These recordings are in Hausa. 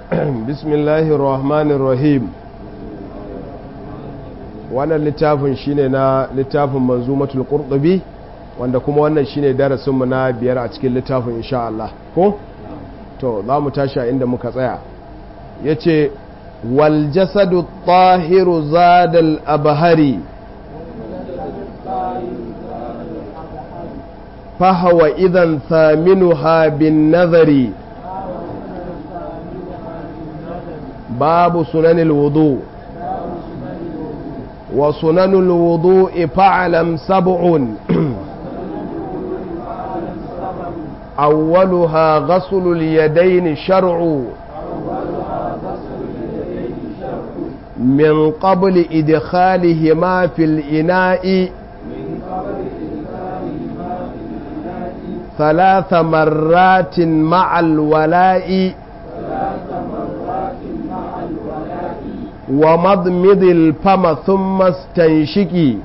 بسم الله الرحمن الرحيم wannan littafin shine na littafin manzumatul qurtubi wanda kuma wannan shine darasinmu na biyar a cikin littafin insha Allah ko to za mu tashi a inda muka tsaya yace wal jasadu tahiru zadal abhari فهو إذا ثامنها بالنظر باب سنن الوضوء وسنن الوضوء فاعلم سبع أولها غسل اليدين شرع من قبل إدخالهما في الإناء ثلاث مرات مع الولاء ومضمض الفم ثم استنشقي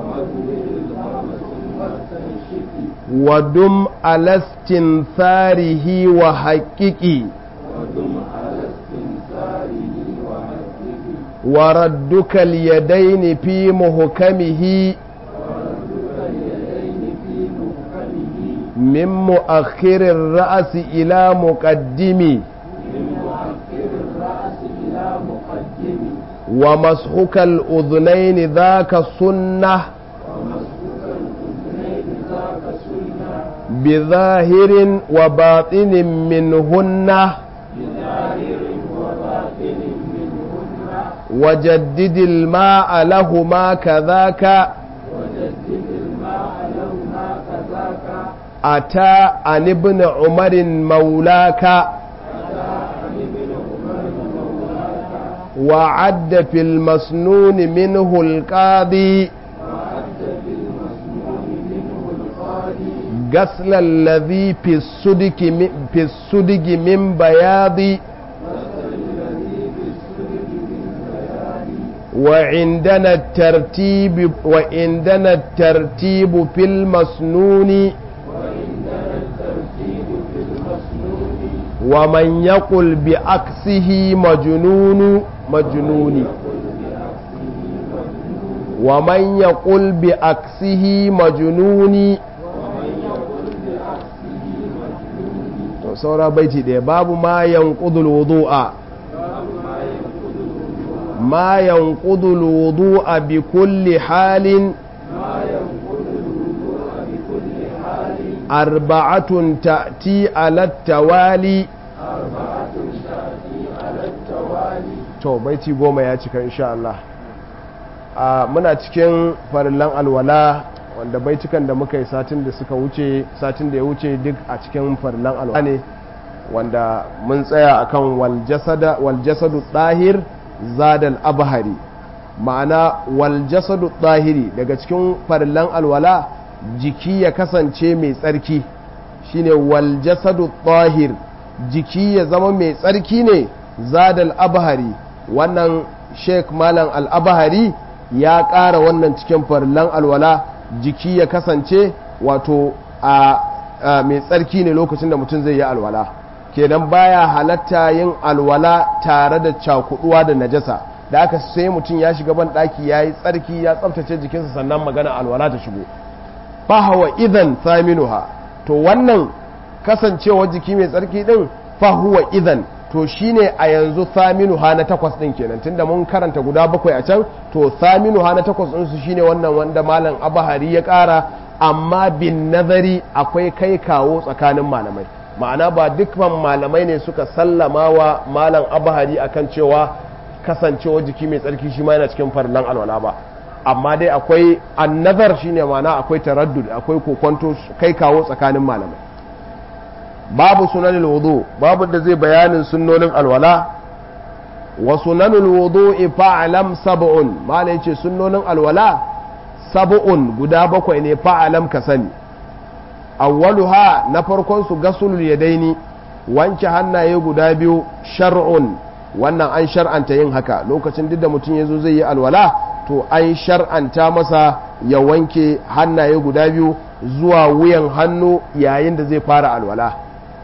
ودم على استنثاره وحققي وردك اليدين في محكمه من مؤخر الرأس إلى مقدم ومسحك الأذنين ذاك سنة بظاهر وباطن منهن وجدد الماء لهما كذاك أتى عن ابن عمر مولاك وعد في المسنون منه القاضي غسل الذي في السدك في السدق من بياض وعندنا الترتيب وعندنا الترتيب في المسنون ومن يقل بعكسه مجنون مجنون ومن يقل بعكسه مجنون saura baiti ɗaya babu ma yanqudul wudu'a ma yanqudul wudu'a bi kulli halin أربعة تأتي على التوالي to baiti goma ya cika insha Allah muna cikin farillan alwala wanda baitukan da muka yi satin da suka wuce satin da ya wuce duk a cikin farillan alwala ne wanda mun tsaya akan wal jasadu ɗahir zadal abhari ma'ana wal jasadu ɗahiri daga cikin farillan alwala jiki ya kasance mai tsarki shine wal jasadu tahir jiki ya zama mai tsarki ne zadal abhari wannan sheik malam al-abhari ya ƙara wannan cikin farlan alwala jiki ya kasance wato a mai tsarki ne lokacin da mutum zai yi alwala kenan baya halatta yin alwala tare da cakuduwa da najasa da aka sai mutum ya shiga ban ɗaki ya yi tsarki ya tsabtace jikinsa sannan magana alwala ta shigo fahawa idan thaminuha to wannan kasancewa jiki mai tsarki din fahuwa idan to shine a yanzu thaminuha na takwas din kenan tunda mun karanta guda bakwai a can to thaminuha na takwas din su shine wannan wanda malam abahari ya kara amma bin nazari akwai kai kawo tsakanin malamai ma'ana ba dukkan malamai ne suka sallama wa malam abahari akan cewa kasancewa jiki mai tsarki shi ma yana cikin farlan alwala ba amma dai akwai annazar shine mana akwai taraddud akwai kokonto kai kawo tsakanin malamai babu sunanin wudu babu da zai bayanin sunnonin alwala wa sunanul wudu fa'alam sab'un mala yace sunnonin alwala sab'un guda bakwai ne fa'alam ka sani awwaluha na farkon su gasulul yadaini wanke hannaye guda biyu shar'un wannan an shar'anta yin haka lokacin duk da mutum yazo zai yi alwala to an shar'anta masa ya wanke hannaye guda biyu zuwa wuyan hannu yayin da zai fara alwala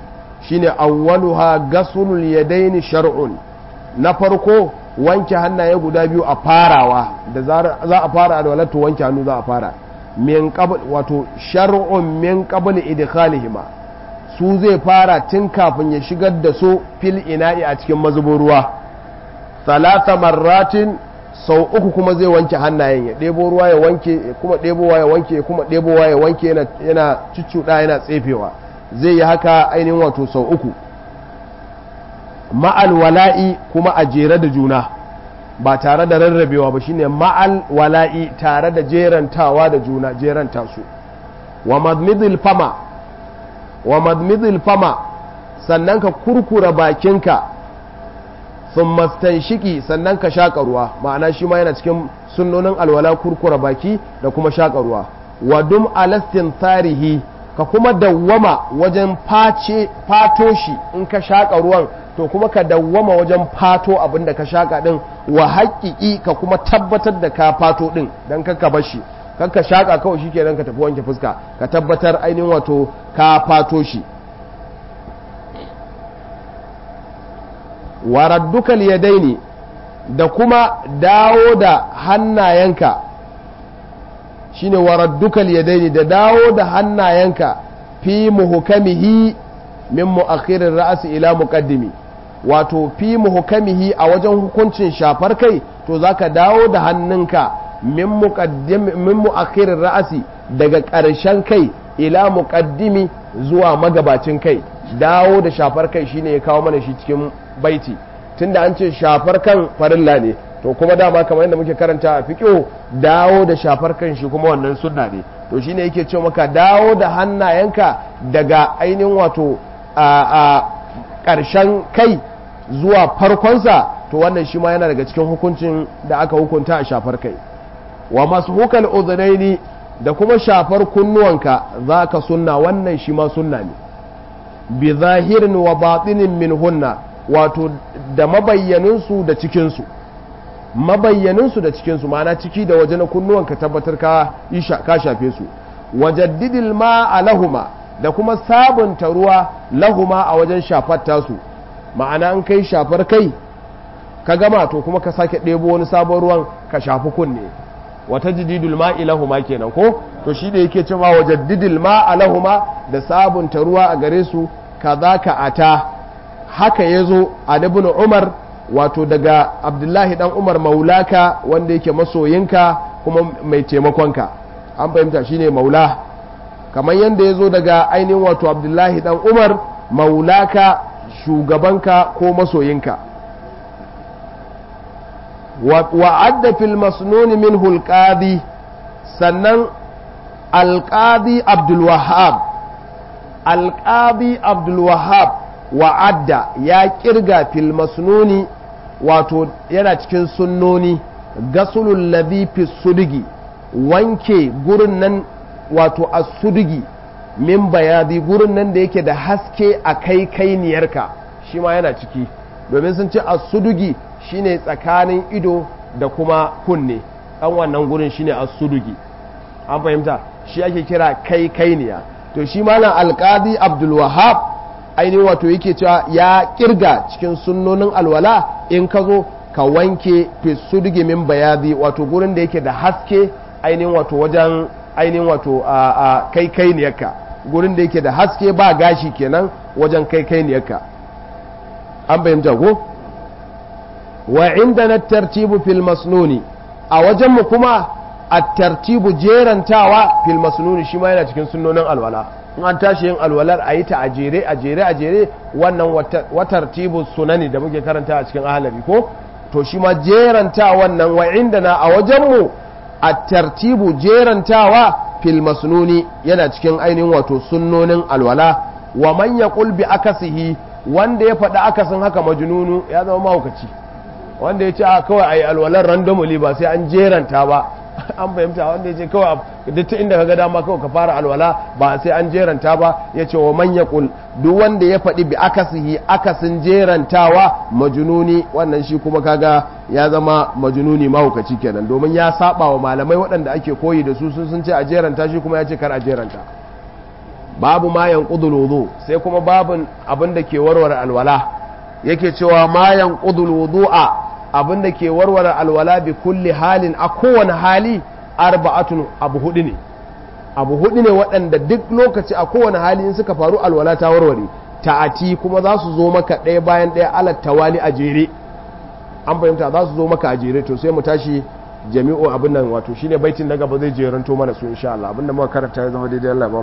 shine awwaluha gasulul yadaini shar'un na farko wanke hannaye guda biyu a farawa da za a fara alwala to wanke hannu za a fara min qabl wato shar'un min qabl idkhalihima su zai fara tun kafin ya shigar da su fil ina'i a cikin mazubin ruwa salata marratin sau uku kuma zai wanke hannayen ya ɗebo ruwa ya wanke kuma ɗebowa ya wanke kuma ɗebowa ya wanke yana cuccuɗa yana tsefewa zai yi haka ainihin wato sau uku ma'al wala'i kuma a jere da juna ba tare da rarrabewa ba shine ma'al wala'i tare da jerantawa da juna jeranta su wa madmidil fama wa madmidil fama sannan ka kurkura bakinka sun mastanshiki sannan ka shaƙa ruwa ma'ana shi ma yana cikin sunnonin alwala kurkura baki da kuma shaƙa ruwa wa dum alastin tarihi ka kuma dawwama wajen face fato shi in ka shaƙa ruwan to kuma ka dawwama wajen fato abin da ka shaƙa ɗin wa haƙiƙi ka kuma tabbatar da ka fato ɗin don ka bar shi kan ka shaƙa kawai shi kenan ka tafi wanke fuska ka tabbatar ainihin wato ka fato shi waraddukal yadaini da kuma dawo da hannayenka shine waraddukal yadaini da dawo da hannayenka fi muhukamihi min mu'akhirir ra'si ila muqaddimi wato fi muhukamihi a wajen hukuncin shafar kai to zaka dawo da hannunka min muqaddim min mu'akhirir ra'si daga ƙarshen kai ila muqaddimi zuwa magabacin kai dawo da shafar kai shine ya kawo mana shi cikin baiti tunda an ce shafar kan farilla ne to kuma dama kamar yadda muke karanta a fiqh dawo da shafar kan shi kuma wannan sunna ne to shine yake ce maka dawo da hannayenka daga ainihin wato a ƙarshen kai zuwa farkonsa to wannan shi ma yana daga cikin hukuncin da aka hukunta a shafar kai wa mashukal udhnaini da kuma shafar kunnuwanka zaka sunna wannan shi ma sunna ne bi zahirin wa batinin min hunna wato da mabayyaninsu da cikinsu mabayyaninsu da cikinsu ma'ana ciki da waje na kunnuwan ka tabbatar ka ka shafe su wajaddidil ma lahuma da kuma sabunta ruwa lahuma a wajen shafar tasu ma'ana an kai shafar kai ka gama to kuma ka sake ɗebo wani sabon ruwan ka shafi kunne wata jididul ma'i lahuma kenan ko to shi da yake cewa wajaddidil ma lahuma da sabunta ruwa a gare su kaza ka ata haka ya zo a ibn umar wato daga abdullahi dan umar maulaka wanda yake masoyinka kuma mai taimakonka an fahimta shine maula kamar yadda ya zo daga ainihin wato abdullahi dan umar maulaka shugabanka ko masoyinka wa adda fil masnuni min hulqadi sannan alqadi abdul wahhab alqadi abdul wahhab wa'adda ya kirga fil masnuni wato yana cikin sunnoni gasulul ladhi fi sudigi wanke gurin nan wato as-sudigi min bayadi gurin nan da yake da haske a kai kainiyarka shi ma yana ciki domin sun ce as-sudugi shine tsakanin ido da kuma kunne dan wannan gurin shine as-sudugi an fahimta shi ake kira kai kainiya to shi malam alqadi abdul wahhab ainihin wato yake cewa ya kirga cikin sunnonin alwala in ka zo ka wanke fisudige min bayadi wato gurin da yake da haske ainihin wato wajen ainihin wato a kai kai niyarka gurin da yake da haske ba gashi kenan wajen kai kai niyarka an bayyanta ko wa inda na tartibu fil masnuni a wajenmu kuma a tartibu jerantawa fil masnuni shi ma yana cikin sunnonin alwala in an tashi yin alwalar a yi ta a jere a jere a jere wannan watar tibu sunani da muke karanta a cikin ahalari ko to shi ma jeranta wannan wa inda na a wajenmu a tartibu jerantawa fil masnuni yana cikin ainihin wato sunnonin alwala wa man yaqul bi akasihi wanda ya faɗi akasin haka majnunu ya zama mahaukaci wanda ya ce a kawai a yi alwalar randomly ba sai an jeranta ba an fahimta wanda ya ce kawai duk ta inda kaga dama kawai ka fara alwala ba sai an jeranta ba ya ce wa man yaqul duk wanda ya faɗi bi akasihi akasin jerantawa majnuni wannan shi kuma kaga ya zama majnuni mahaukaci kenan domin ya saba wa malamai waɗanda ake koyi da su sun sun ce a jeranta shi kuma ya ce kar a jeranta babu ma yanqudul wudu sai kuma babun abin da ke warware alwala yake cewa ma yanqudul wudu'a abin da ke warware alwala bi kulli halin a kowane hali arba'atun abu hudu ne abu hudu ne waɗanda duk lokaci a kowane hali in suka faru alwala ta warware ta'ati kuma za su zo maka ɗaya bayan ɗaya alat tawali a jere an fahimta za su zo maka a jere to sai mu tashi jami'u abin nan wato shine baitin na gaba zai jeranto mana su insha Allah abinda muka karanta ya zama daidai Allah